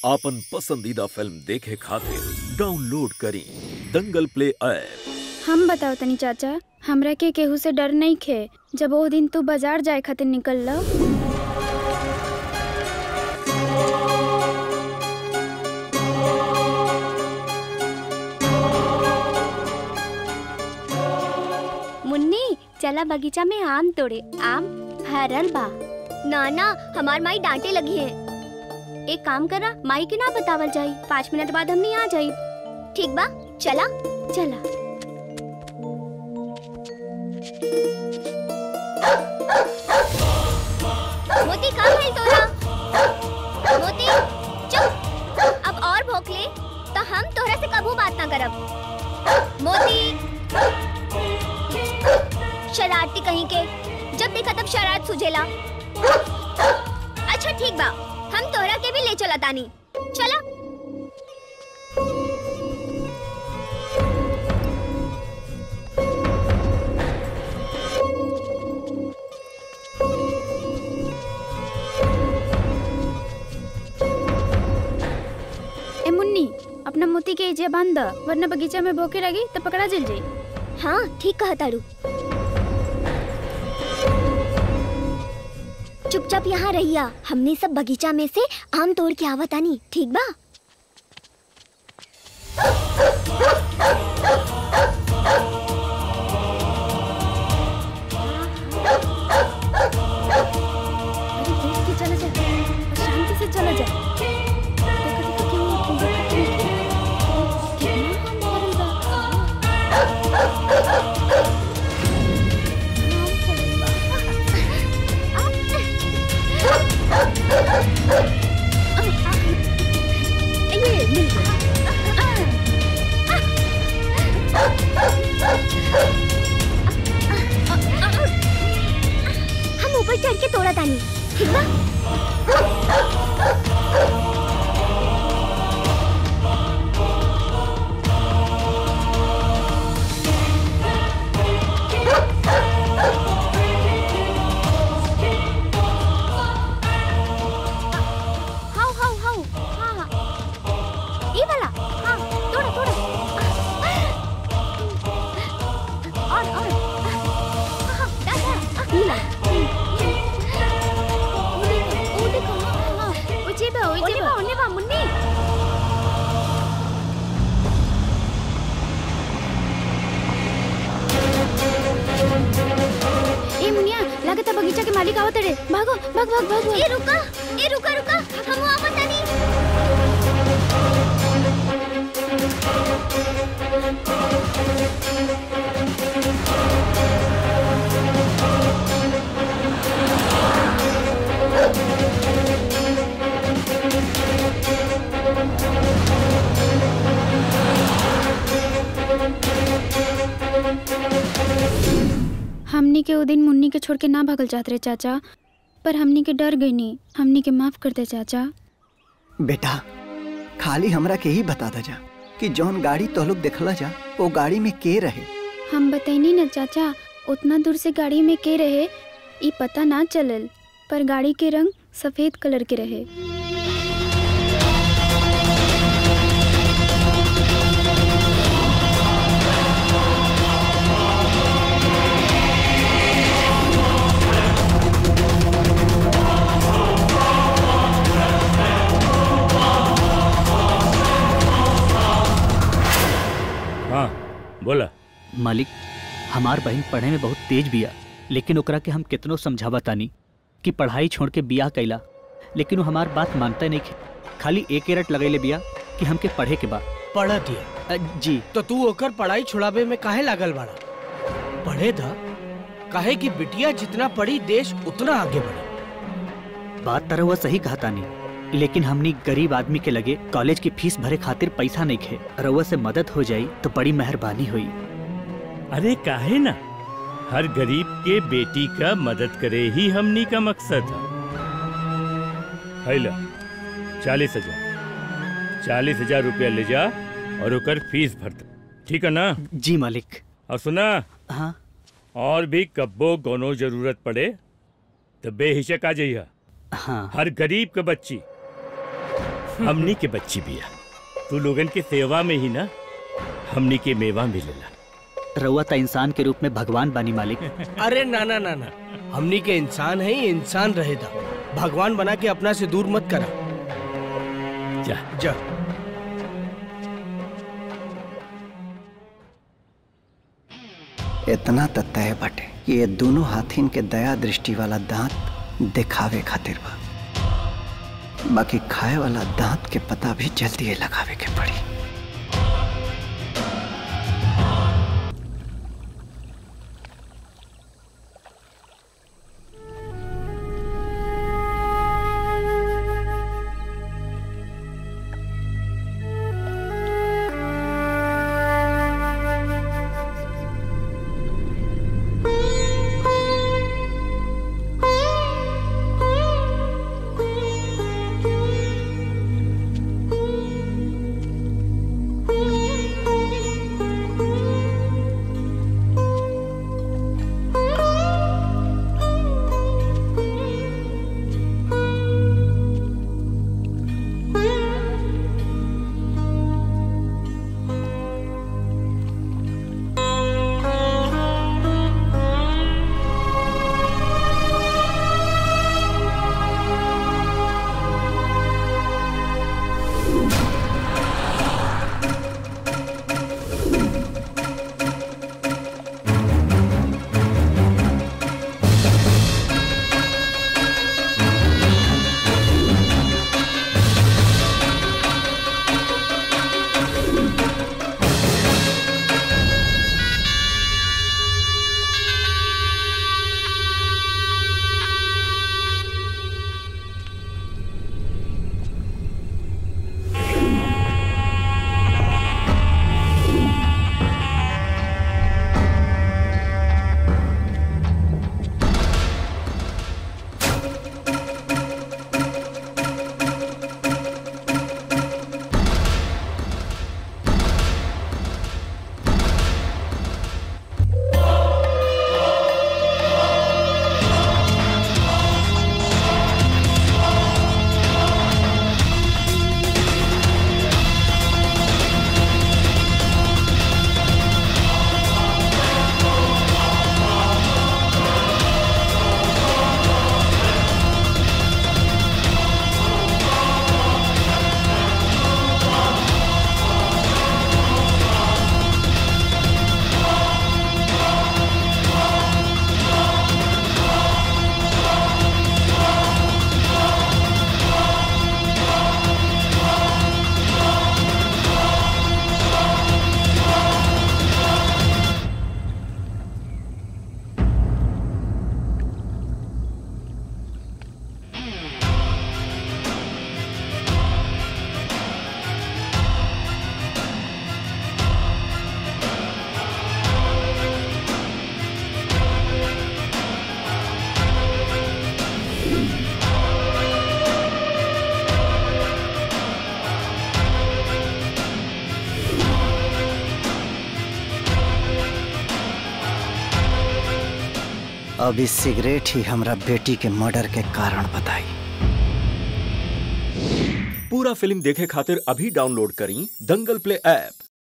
आपन पसंदीदा फिल्म देखे खातिर डाउनलोड करी दंगल प्ले ऐप हम बताओ तनी चाचा हमरा के केहू से डर नहीं खे जब वो दिन तू बाजार जाए खातिर निकल लो मुन्नी चला बगीचा में आम तोड़े आम भरल बा ना ना हमार माई डांटे लगी है एक काम करा माई के ना बतावल जाई पाँच मिनट बाद हमने आ जाई ठीक बा चला चला मोती कहाँ है तोरा मोती चुप अब और भोंक ले तो हम तोहरा से कबू बात ना करब मोती शरारती कहीं के जब देखा तब शरारत सुझेला अच्छा ठीक बा हम तोहरा के भी ले चला तानी चला ए मुन्नी अपना मोती के एजे बांध द, वरना बगीचा में भोके लगी तो पकड़ा जल जाई हाँ ठीक कहा तारू चुपचाप यहाँ रहिया हमने सब बगीचा में से आम तोड़ के आवत आनी ठीक बा अरे देख के चला जा और शांति से चला जा देखो देखो क्यों देखो क्यों कितना हम भरल बा ये मिल हम ऊपर चढ़ के तोड़ा तानी ठीक बा हाउ हाउ हाउ हाँ हाँ ये वाला हाँ तोड़ा तोड़ा और और हाँ दादा नीला ओ देखो हाँ हाँ ओजे बा ओजे ओने बा बा ओने बा मुन्नी ए मुनिया लागत है बगीचा के मालिक आवत रे भागो भाग भाग भाग भाग ए रुका ए रुका रुका हम आवत तानी हमनी के वो दिन मुन्नी के छोड़ के ना भागल चाहत रहे चाचा पर हमनी के डर गई नी हमनी के माफ कर दे चाचा बेटा खाली हमरा के ही बता दा जा कि जौन गाड़ी तो लोग देखला जा वो गाड़ी में के रहे हम बताइनी ना चाचा उतना दूर से गाड़ी में के रहे ई पता ना चलल पर गाड़ी के रंग सफेद कलर के रहे हाँ बोला मालिक हमार बहन पढ़े में बहुत तेज बिया लेकिन ओकरा के हम कितनो समझावा तानी कि पढ़ाई छोड़ के बिया कैला लेकिन वो हमार बात मानता नहीं खे। खाली एक रट लगैले बिया कि हमके पढ़े के बा पढ़त हिया अ, जी तो तू ओकर पढ़ाई छुड़ावे में काहे लागल बाड़ा पढ़े था काहे कि बिटिया जितना पढ़ी देश उतना आगे बढ़े बात तरह वह सही कहा तानी लेकिन हमनी गरीब आदमी के लगे कॉलेज की फीस भरे खातिर पैसा नहीं खे रउआ से मदद हो जाई तो बड़ी मेहरबानी हुई अरे काहे ना हर गरीब के बेटी का मदद करे ही हमनी का मकसद है हैला चालीस हजार चालीस हजार रुपया ले जा और ओकर फीस भर दे ठीक है ना जी मालिक और सुना हाँ और भी कब्बो कोनो जरूरत पड़े तो बेहिचक आ जाइए हाँ हर गरीब के बच्ची हमनी के बच्ची बिया तू लोगन के सेवा में ही ना हमनी के मेवा मिलेला रउआ त इंसान के रूप में भगवान बानी मालिक अरे ना ना ना ना हमनी के इंसान है इंसान रहेगा भगवान बना के अपना से दूर मत करा जा जा इतना त तय बटे कि ये दोनों हाथिन के दया दृष्टि वाला दांत दिखावे खातिर बा बाकी खाए वाला दांत के पता भी जल्दी ही लगावे के पड़ी अब इस सिगरेट ही हमरा बेटी के मर्डर के कारण बताई पूरा फिल्म देखे खातिर अभी डाउनलोड करी दंगल प्ले ऐप